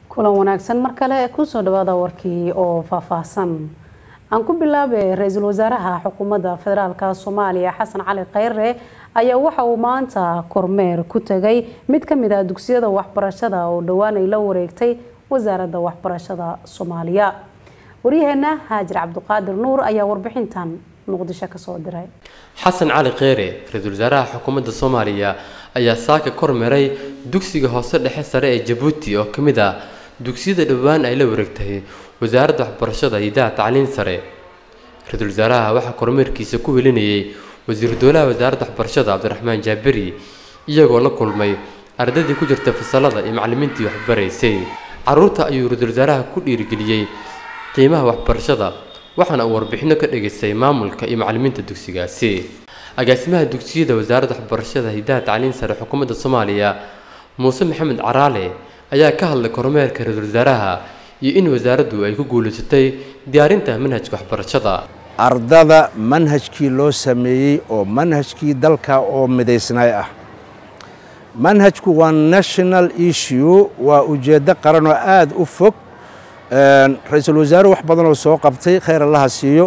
kulan wanaagsan mar kale kusoo dhawaada warkii oo faahfaahsan aan ku bilaabay ra-iisul wasaaraha xukuumadda federaalk soomaaliya xasan cali kheyre ayaa waxa uu maanta kormeer ku tegay mid ka mid ah dugsiyada waxbarashada oo dhowaan ay la wareegtay wasaaradda waxbarashada soomaaliya waryaheena haajir cabdiqaadir nuur ayaa warbixintan muqdisho kasoo diray xasan cali kheyre ra-iisul wasaaraha xukuumadda soomaaliya ayaa saaka kormeeray dugsiga hoose dhexe sare ee jabuuti oo ka mid ah dugsiyada dhowaan ay la wareegtay wasaaradda waxbarashada hidaha tacliin sare ra-iisul wasaaraha waxaa kormeerkiisa ku welinayay wasiiru dowlaha wasaaradda waxbarashada cabdiraxmaan jaaberi iyagoo la kulmay ardaydii ku jirta fasalada iyo macallimiintii waxbaraysay caruurta ayuu ra-iisul wasaaraha ku dhiirigeliyey qiimaha waxbarashada waxaana uu warbixino ka dhageystay maamulka iyo macallimiinta dugsigaasi agaasimaha dugsiyada wasaaradda waxbarashada hidaha tacliin sare xukuumadda soomaaliya muuse maxamed caraale ayaa ka hadlay kormeerka ra-iisul wasaaraha iyo in wasaaraddu ay ku guulaysatay diyaarinta manhajka waxbarashada ardada manhajkii loo sameeyey oo manhajkii dalka oo midaysnay ah manhajku waa national issue waa ujeeddo qaran oo aada u fog ra-iisul wasaare wax badan oo soo qabtay khayr allaha siiyo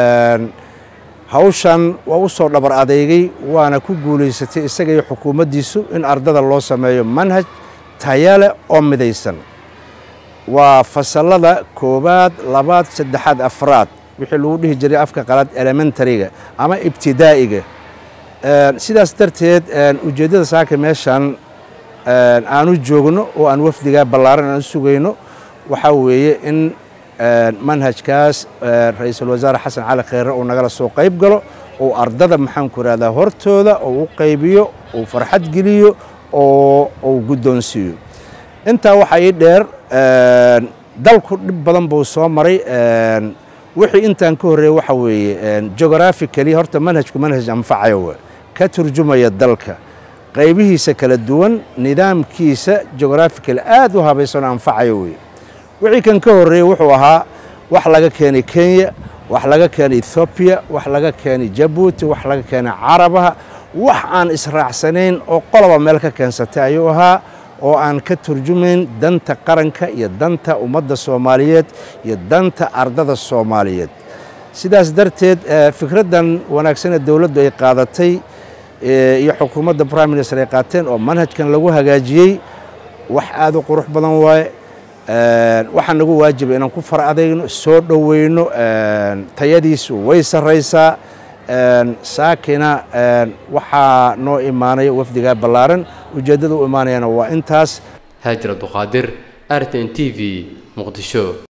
hawshan waa u soo dhabar adeegay waana ku guulaysatay isaga iyo xukuumaddiisu in ardada loo sameeyo manhaj tayale oo midaysan waa fasalada koowaad labaad saddexaad afraad wixii lagu dhihi jiray afka qalaad elementariga ama ibtidaa'iga sidaas darteed ujeeddada saaka meeshan aanu joogno oo aan wafdigaa ballaaran aan sugayno waxaa weeye in manhajkaas ra-iisul wasaare xasan cali kheyre uu nagala soo qayb galo oo ardada maxaanku ihahdaa hortooda oo u qaybiyo uu farxad geliyo oo uu guddoonsiiyo intaa waxaa ii dheer dalku dhib badan buu soo maray wixii intaan ka horreeyey waxa weeye geographically horta manhajku manhaj anfacaya w ka turjumaya dalka qaybihiisa kala duwan nidaamkiisa geographically aad u habaysan anfacaya wey wixii kan ka horreeyey wuxuu ahaa wax laga keenay kenya wax laga keenay ethoobiya wax laga keenay jabuuti wax laga keenay carabaha wax aan israacsanayn oo qoloba meel ka keensatay ayuu ahaa oo aan ka turjumayn danta qaranka iyo danta ummadda soomaaliyeed iyo danta ardada soomaaliyeed sidaas darteed fikraddan wanaagsanee dowladdu ay qaadatay iyo xukuumadda prime minister ay qaateen oo manhajkan lagu hagaajiyey wax aad u qurux badan waaye waxaa nagu waajiba inaan ku far adayno soo dhoweyno tayadiisu way sarraysaa saakina waxaa noo imaanaya wafdigaa ballaaran ujeeddada u imaanayana waa intaas haajir abduqaadir r t n t v muqdisho